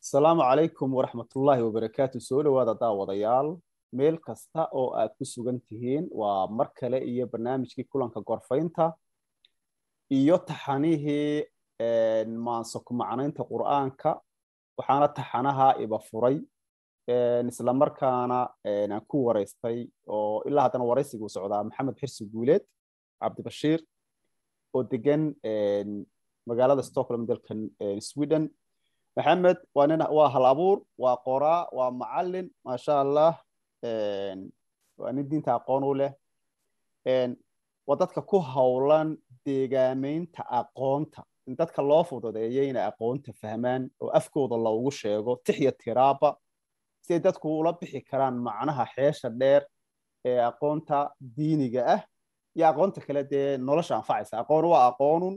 asalaamu calaykum waraxmatullaahi wabarakaatu soo dhowaada daawadayaal meel kasta oo aad ku sugan tihiin waa mar kale iyo barnaamijkii kulanka gorfaynta iyo taxanihii maanso ku macnaynta qur'aanka waxaana taxanaha iba furay isla markaana aan ku waraystay oo ilaa haddana waraysiguu socdaa maxamed xirsi guuleed cabdibashiir oo degan magaalada stockholm dalkan sweden maxamed waa nin waa hal abuur waa qoraa waa macalin maasha allah waa nin diinta aqoon u leh waa dadka ku howlan deegaameynta aqoonta in dadka loo fududeeyo inay aqoonta fahmaan oo afkooda loogu sheego tixya tiraaba si ay dadku ula bixi karaan macnaha xeesha dheer ee aqoonta diiniga ah iyo aqoonta kale dee nolosha anfacaysa aqoon waa aqoonun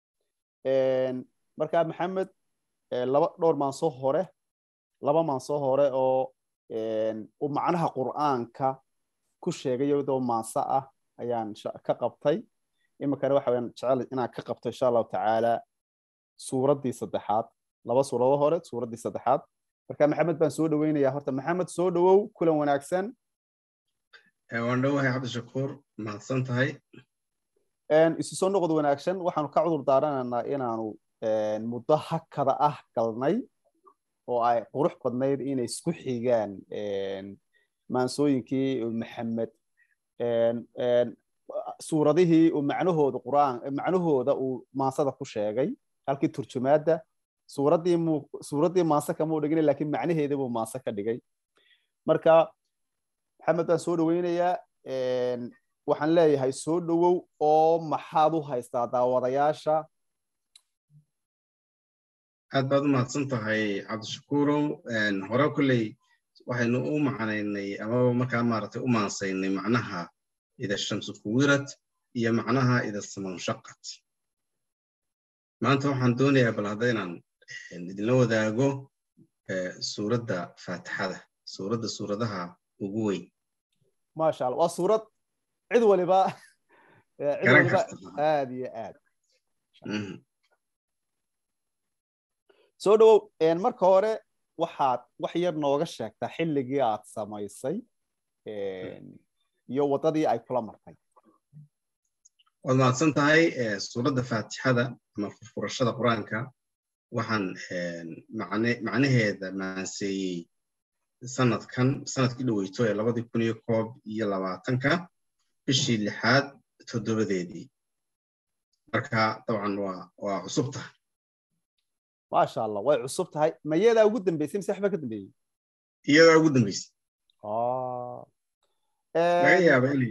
marka maxamed laba dhowr maansoo hore laba maansoo hore oo uu macnaha qur'aanka ku sheegay iyadoo maanso ah ayaan ka qabtay iminkana waxa wayaan jecel inaan ka qabto insha allahu tacaala suuraddii saddexaad laba suurado hore suuraddii saddexaad marka maxamed baan soo dhoweynayaa horta maxamed soo dhowow kulan wanaagsan waan dhowahay cabdishakuur mahadsan tahay isu soo noqod wanaagsan waxaanu ka cudur daaranaynaa inaanu muddo hakada ah galnay oo ay qurux badnayd inay isku xigaan maansooyinkii maxamed suuradihii uu macnahooda qur'aan macnahooda uu maansada ku sheegay halkii turjumaadda suuraddii mu suuraddii maanse kama u dhigin lakiin macnaheeda buu maanse ka dhigay marka maxamed baan soo dhoweynayaa waxaan leeyahay soo dhowow oo maxaad u haystaa daawadayaasha aad baad u mahadsan tahay cabdishakuurow hore kolley waxaynu u macnaynay amaba markaa maaragtay u maansaynay macnaha ida shamsu kuwirad iyo macnaha ida samanshaqat maanta waxaan doonayaa bal hadda inaan idinla wadaago suuradda faatixada suuradda suuradaha ugu weyn maasha allah waa suurad cid waliba cid waliba aad iyo aad soo dhowow marka hore waxaad wax yar nooga sheegtaa xilligii aad samaysay iyo waddadii ay kula martay waad mahadsan tahay suuradda faatixada ama furfurashada qur-aanka waxaan macnaheeda maanseeyey sanadkan sanadkii dhoweyto ee labadii kun iyo koob iyo labaatanka bishii lixaad toddobadeedii marka dabcan waa waa cusub tahay maasha allah way cusub tahay ma iyadaa ugu dambeysay mise waxba ka dambeeyey iyadaa ugu dambeysay laga yaaba inay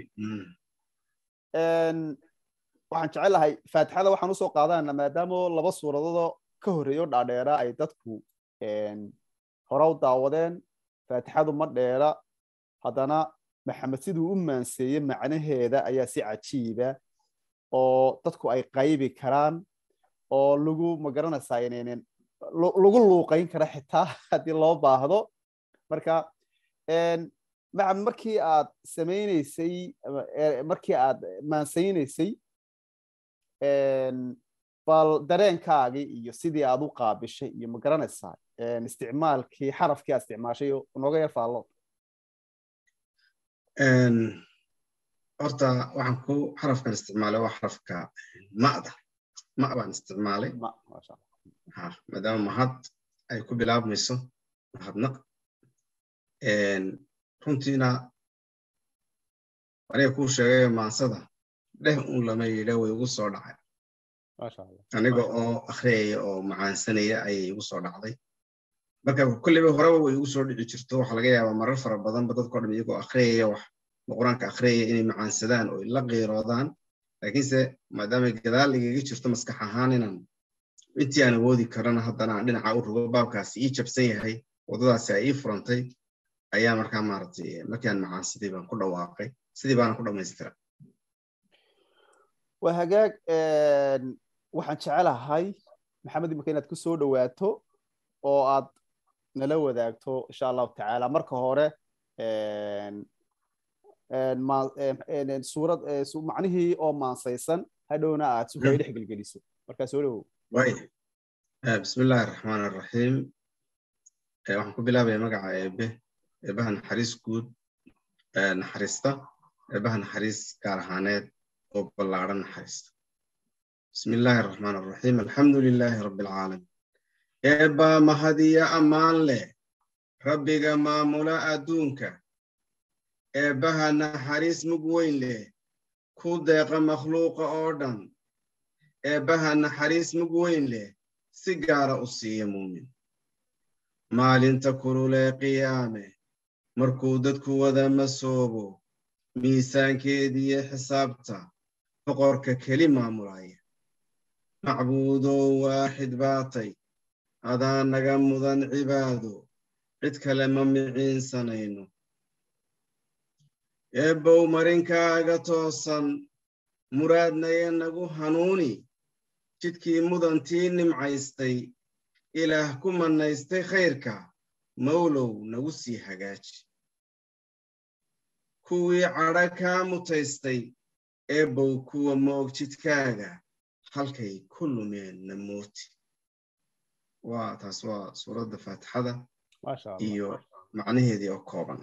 waxaan jecelahay faatixada waxaan usoo qaadanana maadaama laba suuradoodoo ka horreeyo dhaadheera ay dadku hore u daawadeen faatixadu ma dheera haddana maxamed siduu u maanseeyey macnaheeda ayaa si cajiiba oo dadku ay qaybi karaan oo lagu magaranaysaa inaynan lagu luuqayn kara xitaa haddii loo baahdo marka maxamed markii aad samaynaysay markii aad maansaynaysay bal dareenkaagii iyo sidii aad u qaabishay iyo ma garanaysaa isticmaalkii xarafkii aad isticmaashay nooga yar faallo horta waxaan ku xarafkan isticmaalay waa xarafka ma'da ma baan isticmaalay maadaama mahad ay ku bilaabmayso mahadnaq runtiina aniga kuu sheegay maansada dheh un lama yidha way igu soo dhacay aniga oo akhriyaya oo macaansanaya ayay igu soo dhacday marka kolleyba horeba way igu soo dhici jirto waxaa laga yaabaa marar fara badanba dadko dhan iyagoo akhriyaya wax qur-aanka akhriyaya inay macaansadaan oo la qiiroodaan laakiinse maadaama gadaal igaga jirto maskax ahaan inaan intii aan awoodi karana haddana aan dhinaca u rogo baabkaasi ii jabsan yahay waddadaasi ay ii furantay ayaa markaa maaragtay markiaan macaansaday baan ku dhawaaqay sidii baana ku dhammaystira waa hagaag waxaan jecelahay maxamed imika inaad ku soo dhowaato oo aad nala wadaagto insha allahu tacaala marka hore suurad macnihii oo maansaysan hadhowna aad si kay dhex gelgeliso markaa soo dhowow bismi illaahi araxmaan araxiim waxaan ku bilaabaya magaca eebe eebaha naxariis guud naxariista eebaha naxariis gaar ahaaneed oo ballaadhan naxariista bismi illaahi araxmaan araxiim alxamdu lilaahi rabbi alcaalamiin eebbaa mahadiya ammaan leh rabbiga maamula adduunka eebbaha naxariis mug weyn leh ku deeqa makhluuqa oo dhan eebbaha naxariis mug weyn leh si gaara u siiya muumin maalinta kululee qiyaame markuu dadku wada masoobo miisaankeediiyo xisaabta boqorka keli maamulaya macbuudow waaxid baatay adaa naga mudan cibaado cid kale ma miciinsanayno eebbow marinkaaga toosan muraadnaye nagu hanuuni jidkii mudantii nimcaystay ilaah ku mannaystay khayrka mawlow nagu sii hagaaji kuwii cadha kaa mutaystay eebbow kuwa moog jidkaaga halkay ku lumeen na mooti waa taas waa suuradda faatixada iyo macnaheedii oo kooban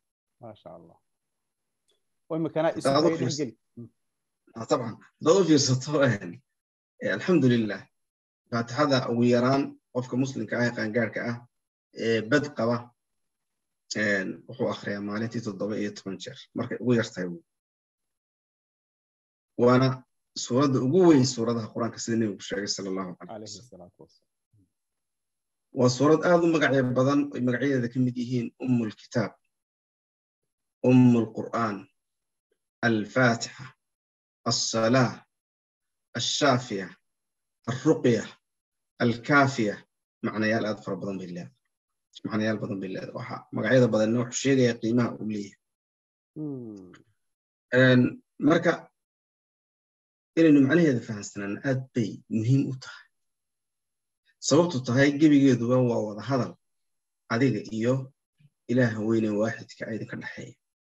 طبعا haddaad u fiirsato alxamdulilah faatixada ugu yaraan qofka muslimka ah ee qaangaarhka ah ee bad qaba wuxuu akhriyaa maalintii toddoba iyo toban jeer markay ugu yartahay waana suuradda ugu weyn suuradaha qur-aanka sida nebigu sheegay sala allahu calayh wasalam waa suurad aad u magacyo badan oy magacyadeeda ka mid yihiin umm lkitaab umm lqur'aan alfaatixa alsalaa alshaafiya alruqya alkaafiya macnayaal aad fara badan bay leedahay macnayaal badan bay leedahay waxa magacyada badanna wuxuu sheegaya qiimaha uu leeyahay marka inaynu macnaheeda fahamsanaan aad bay muhiim u tahay sababtu tahay gebigeeduba waa wada hadal adiga iyo ilaaha weyne waaxidka idinka dhexeeya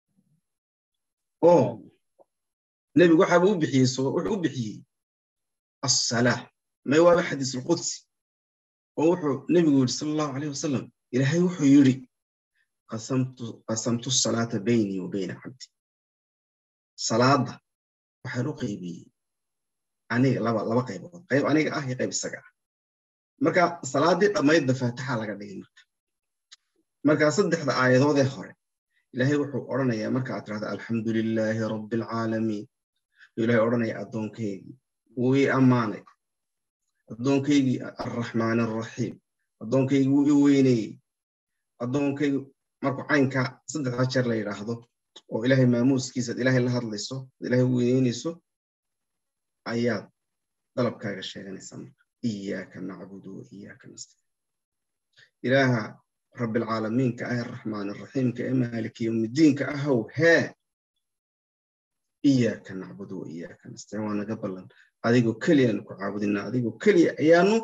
oo nebigu waxaaba u bixiyey wuxuu u bixiyey assalaa may waaba xadiisulqudsi oo wuxuu nebigu yidhi sala allahu calayh wasalam ilaahay wuxuu yidhi qasamtu salaata baynii wa bayna cabdi salaadda waxaan u qaybiyey aniga laba laba qaybood qayb aniga ah iyo qayb isaga ah marka salaaddii dhammaydba faatixa laga dhigay marka marka saddexda aayadoodee hore ilaahay wuxuu odhanayaa marka aad tirahda alxamdu lilaahi rabbi alcaalamiin ilahay odhanaya addoonkaygii wuu ii ammaanay addoonkaygii arraxmaan arraxiim addoonkaygii wuu ii weynayey addoonkaygi markuu caynka saddexda jeer la yidhaahdo oo ilaahay maamuuskiisaad ilaahay la hadlayso ad ilaahay weyneynayso ayaad dalabkaaga sheeganaysaa marka iyaaka nacbudu wa iyaaka nastaciin ilaaha rabbilcaalamiinka ah araxmaan araxiimka ee maaliki yowmiddiinka ahow hee iyaaka nacbudu wa iyaaka nastaciin waa naga ballan adigoo keliyaanu ku caabudinaa adigoo keliya ayaanu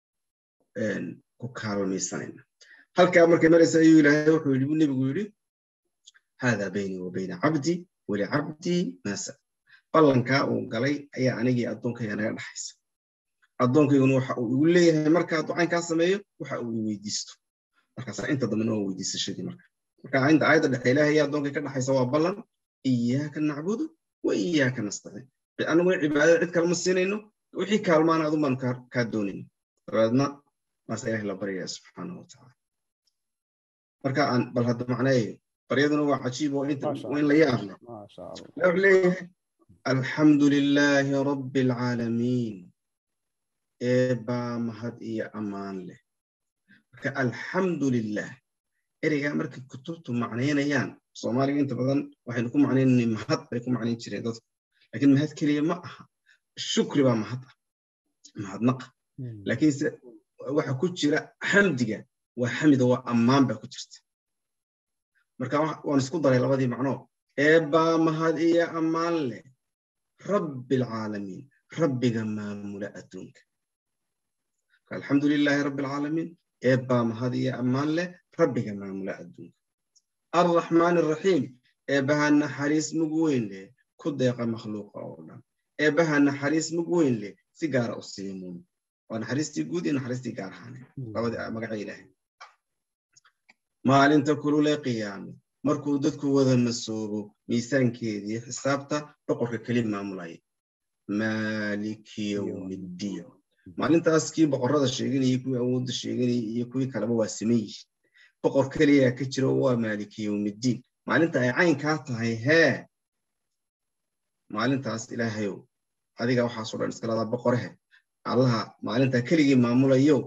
ku kaalmaysanayna halkaa markay maraysa ayuu ilaahay wuxuu yidhi buu nebigu yidhi haadaa baynii wa bayna cabdi walicabdii maasa ballankaa uu galay ayaa anigii addoonkayga naga dhaxaysa addoonkayguna waxa uu igu leeyahay markaa ducaynkaa sameeyo waxa uu i weydiisto markaasaa inta dambena waa weydiisashadii marka marka inta aayadda dhexe ilaahay ayaa addoonkay ka dhaxaysa waa ballan iyaaka nacbudu wa iyaaka nastaciin anaguna cibaadada cid kalema siinayno wixii kaalmaana adun baanu kaa doonayno dabeedna maase ilahay la baryaya subxaanahu watacaala marka aan bal hadda macneeyo baryaduna waa cajiib oo inta in la yaabno wuxuu leeyahay alxamdu lilaahi rabbi alcaalamiin eebbaa mahad iyo ammaan leh marka alxamdu lilah ereygaa markay kutubtu macnaynayaan soomaaliga inta badan waxaynu ku macnaynanay mahad bay ku macnayn jireen dadku laakiin mahad keliya ma aha shukri baa mahad ah mahadnaqa laakiinse waxa ku jira xamdiga waa xamida waa ammaan baa ku jirta marka waan isku daray labadii macnoo eebbaa mahad iyo ammaan leh rabbi alcaalamiin rabbiga maamula adduunka alxamdu lilaahi rabbi alcaalamiin eebbaa mahad iyo ammaan leh rabbiga maamula adduunka arraxmaan araxiim eebbaha naxariis mug weyn leh ku deeqa makhluuqa oo dhan eebbaha naxariis mug weyn leh si gaara u siimuun waa naxariistii guud iyo naxariistii gaar ahaane labadii magaca ilaahay maalinta kulule qiyaame markuu dadku wada masoobo miisaankeedii xisaabta boqorka keli maamulaya maaliki yowmiddiin maalintaas kii boqorrada sheeganayay kuwii awoodda sheeganayay iyo kuwii kaleba waa siman yihiin boqor keliyaa ka jiro waa maaliki yowmiddiin maalinta ay caynkaa tahay hee maalintaas ilaahayow adiga waxaasoo dhan iska ladaa boqorehe allaha maalintaa keligii maamulayo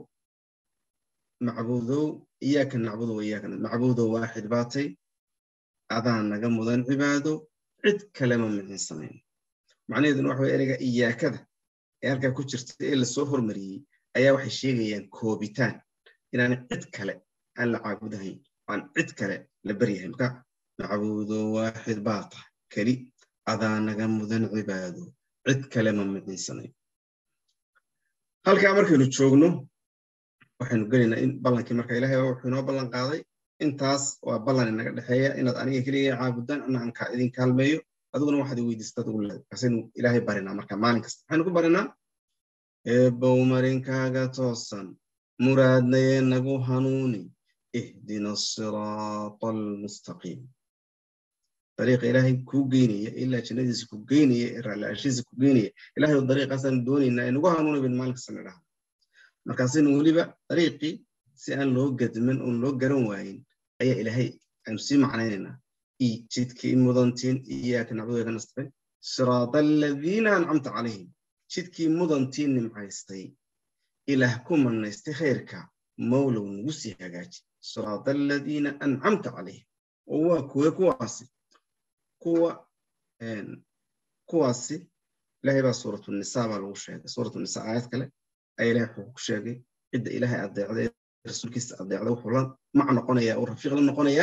macbuudow iyaaka nacbudu wa iyaaka macbuudow waaxid baatay adaa naga mudan cibaado cid kalema mixin samayn macnaheeduna waxa way ereyga iyaakada ee halkaa ku jirta ee lasoo hormariyey ayaa waxay sheegayaan koobitaan inaan cid kale aan la caabudahayn aan cid kale la baryahay marka macbuudo waaxid baa tahay keli adaa naga mudan cibaado cid kale ma micinsanayn halkaa markaynu joogno waxaynu gelaynaa in ballankii marka ilaahay wuxuu inoo ballan qaaday intaas waa ballan inaga dhexeeya inaad aniga keliya caabudaan ana aan idin kaalmeeyo adiguna waxaad weydiistaa ugu leedahay kaasaynu ilaahay barinaa marka maalin kasta maxaynu ku barinaa eebbow marinkaaga toosan muraadnaye nagu hanuuni ihdina asiraata almustaqiim dariiqa ilaahay kuu geynaya ilaa jannadiisa ku geynaya ee raalla'aashiisa ku geynaya ilaahay oo dariiqaasaan doonaynaa ee nagu hanuuni bin maalin kasta nidhaha markaasaynu weliba dariiqii si aan loo gadman oon loo garan waayin ayaa ilaahay aanu sii macnaynaynaa jidkii mudantiin iyaaka nacbudu nastaqin siraata aladiina ancamta calayhim jidkii mudantiin nimcaystay ilaah ku manaystay khayrka mawlow nagu sii hagaaji siraata aladiina ancamta calayhim oo waa kuwe kuwaasi kuwa kuwaasi ilaahay baa suuratu nisaa baa lagu sheegay suuratu nisaa aayad kale ayaa ilahay wuxuu ku sheegay cidda ilaahay adeecday rasuulkiisa adeecda wuxuu la mac noqonayaa uu rafiiq la noqonayaa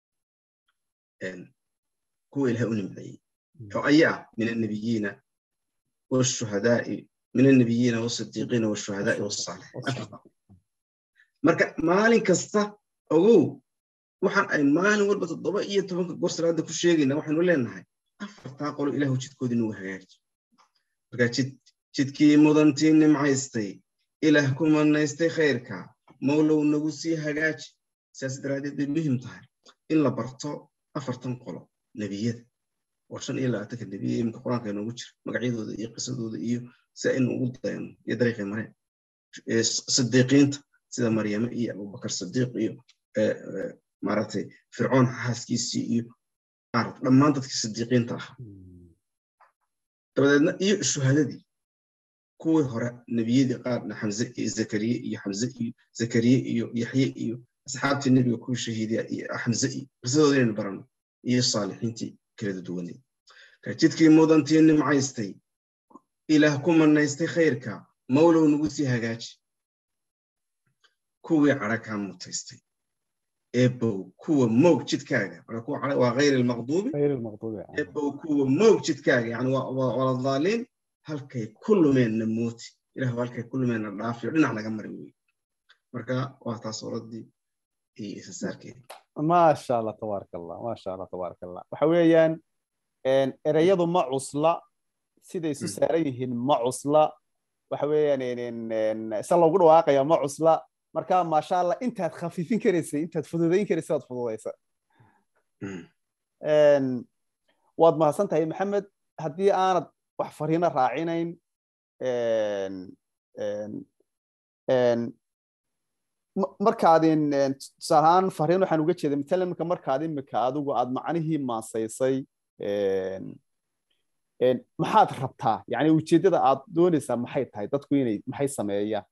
kuwa ilahay u nimceeyey oo ayaa min annabiyiina washuhadaai min annabiyiina wasidiiqiina washuhadaai wasaalixiin marka maalin kasta ogow waxaan ay maalin walba toddoba iyo tobanka goor salaada ku sheegayna waxaynu leenahay afartaa qolo ilahu jidkoodii nagu hagaaji marka jidkii mudantii nimcaystay ilaah ku manaystay khayrka mawlow nagu sii hagaaji sidaas daraaddeed bay muhim tahay in la barto afartan qolo nebiyada oo shan iyo labaatanka nebiya iminka qur-aanka inoogu jira magacyadooda iyo qisadooda iyo si aynu ugu dayano iyo dariiqii mareen sidiiqiinta sida maryame iyo abubakar sidiiq iyo maaragtay fircoon xaaskiisii iyo maarata dhammaan dadkii sidiiqiinta ahaa dabadeedna iyo shuhadadii kuwii hore nebiyadii qaarna xamze iyo zakariye iyo xamze iyo zakariye iyo yaxye iyo asxaabtii nebiga kuwii shahiidiya iyo xamze iyo qisadooda inaynu barano iyo saalixiintii kala duwaneed jidkii mudantii nimcaystay ilaah ku manaystay khayrka mawlow nagu sii hagaaji kuwii cadha kaa mutaystay eebow kuwa moog jidkaaga waa hayr almaqduubi eebow kuwa moog jidkaaga yani waa dhaaliin halkay ku lumeenna mooti ilah halkay ku lumeenna dhaafiyo dhinac naga mari wey marka waa taas oradii iyo isasaarkeeda maasha allah tabaaraka allah maasha allah tabaaraka allah waxa weeyaan ereyadu ma cusla siday isu saaran yihiin ma cusla waxa weeyaan isa loogu dhawaaqaya ma cusla marka maasha allah intaad khafiifin karaysay intaad fududayn karaysay waad fududaysa waad mahadsan tahay maxamed haddii aanad wax fariino raacinayn markaadin tusaale ahaan fariin waxaan uga jeeday matalan marka markaad imika adigu aad macnihii maasaysay maxaad rabtaa yani ujeeddada aad doonaysaa maxay tahay dadku inay maxay sameeyaan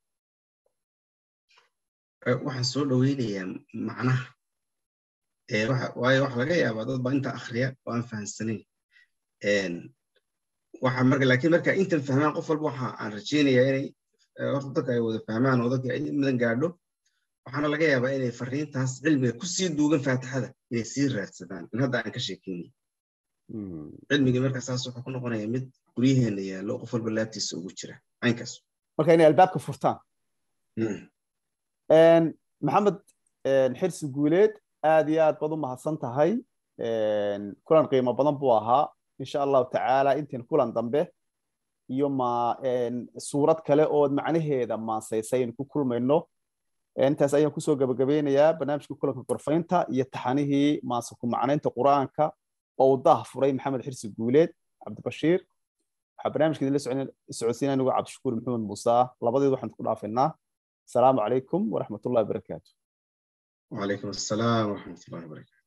waxaan soo dhoweynayaa macnaha waayo waxa laga yaabaa dad baa inta akhriya oo aan fahamsanayn waxa marka laakiin marka intan fahmaan qof walba waxa aan rajaynayaa inay horta dadka ay wada fahmaan oo dadka ay mudan gaadho waxaana laga yaabaa inay fariintaas cilmiga ku sii duugan faatixada inay sii raadsadaan in hadda aan ka sheekeynay cilmigii marka saas wuxuu ku noqonayaa mid guryaheena yaallo qof walba laabtiisa ugu jira caynkaas marka inay albaabka furtaan maxamed xirsi guuleed aad iyo aad baad u mahadsan tahay kulan qiimo badan buu ahaa insha allahu tacaala intiin kulan dambe iyo ma suurad kale ood macnaheeda maasaysay aynu ku kulmayno intaas ayaan kusoo gabagabeynayaa barnaamijkii kulanka gorfaynta iyo taxanihii maasuku macnaynta qur-aanka oo uu daah furay maxamed xirsi guuleed cabdibashiir waxaa barnaamijka idinla socodsiinaya anigu cabdishakuur maxamed muuse labadeed waxaan ku dhaafaynaa asalaamu calaykum waraxmatullahi wabarakaatu وعليكم السلام ورحمة الله وبركاته